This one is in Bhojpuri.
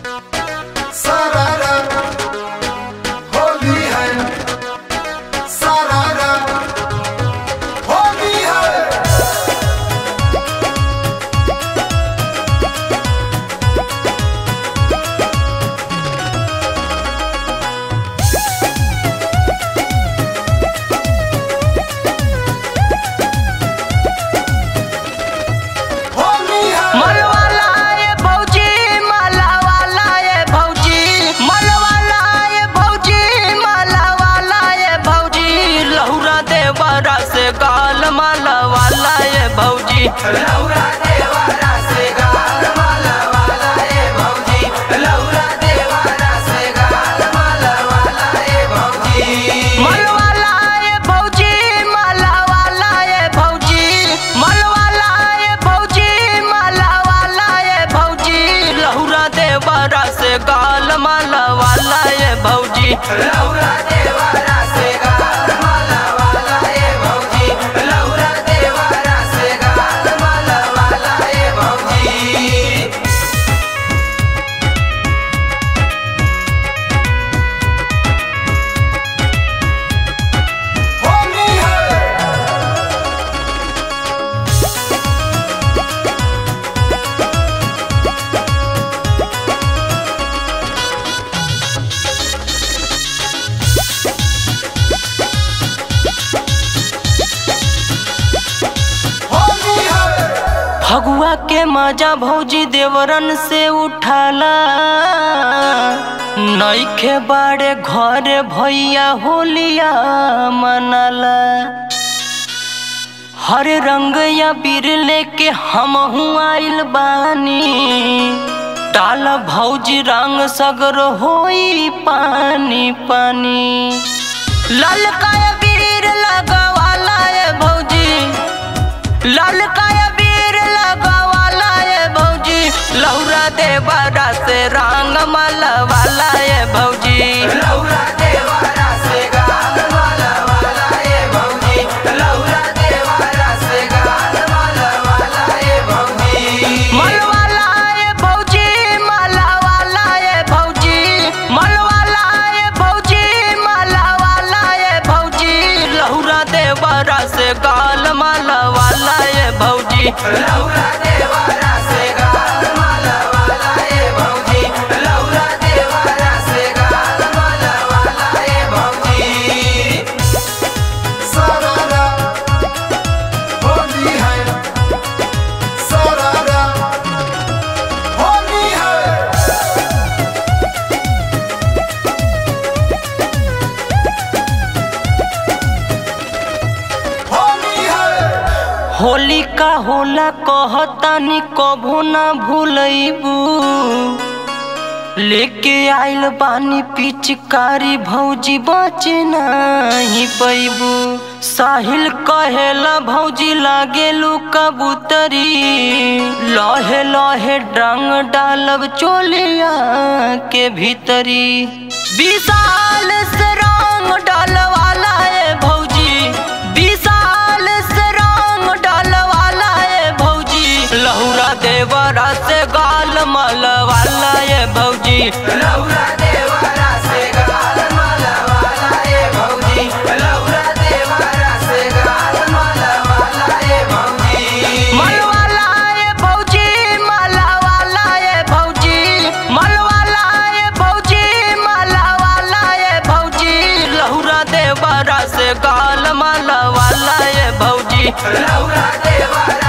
सारारा होली है सारारा होली है होली है मलवाला ये भौजी मलवाला ये भौजी मलवाला ये भौजी मलवाला ये भौजी लहुरा देवरा से गाल मलवाला ये भौजी लहुरा देवरा से गाल मलवाला ये भौजी लहुरा देवरा से गाल मलवाला ये भौजी मलवाला ये भौजी मलवाला ये भौजी मलवाला ये भौजी मलवाला ये भौजी लहुरा देवरा से गाल मलवाला ये भौजी लहुरा देवरा से गाल मलवाला ये भौजी लहुरा देवरा से गाल मलवाला ये भौजी होली है होली है फगुआ के मजा भौजी देवरन से उठाला नईखे बाड़े घरे भैया होलिया मनाला हर रंग या बीर लेके हम आइल बानी टाल भौजी रंग सगर होई पानी पानी ललका बीर लगवाला ये भौजी लाल काया वीर लगवाला ये भौजी लौरा देवरा से रंग मलवाला ये भौजी लौरा देवरा से गाल मलवाला ये भौजी लौरा देवरा से गाल मलवाला ये भौजी मलवाला ये भौजी मलवाला ये भौजी मलवाला ये भौजी मलवाला ये भौजी लहुरा देवरा से गाल मलवाला ये भौजी लहुरा देवरा से गाल मलवाला ये भौजी लहुरा देवरा से गाल मलवाला ये भौजी सारारा होली है सारारा होली है होली है होली का होला कहतानी कभू ना भूलैबू लेके आइल बानी पिचकारी भौजी बचे नहीं पैबू साहिल कहेला भौजी लागेलू कबूतरी लहे लहे डंग डालब चोलिया के भीतरी विशाल से रंग डालवाला है भौजी विशाल से रंग डालवाला है भौजी लहुरा देवरा से गाल मलवाला ये भौजी लहुरा देवरा से गाल मलवाला ये भौजी लहुरा देवरा से गाल मलवाला ये भौजी मलवाला ये भौजी मलवाला ये भौजी मलवाला ये भौजी मलवाला ये भौजी लहुरा देवरा से गाल मलवाला ये भौजी लहुरा देवरा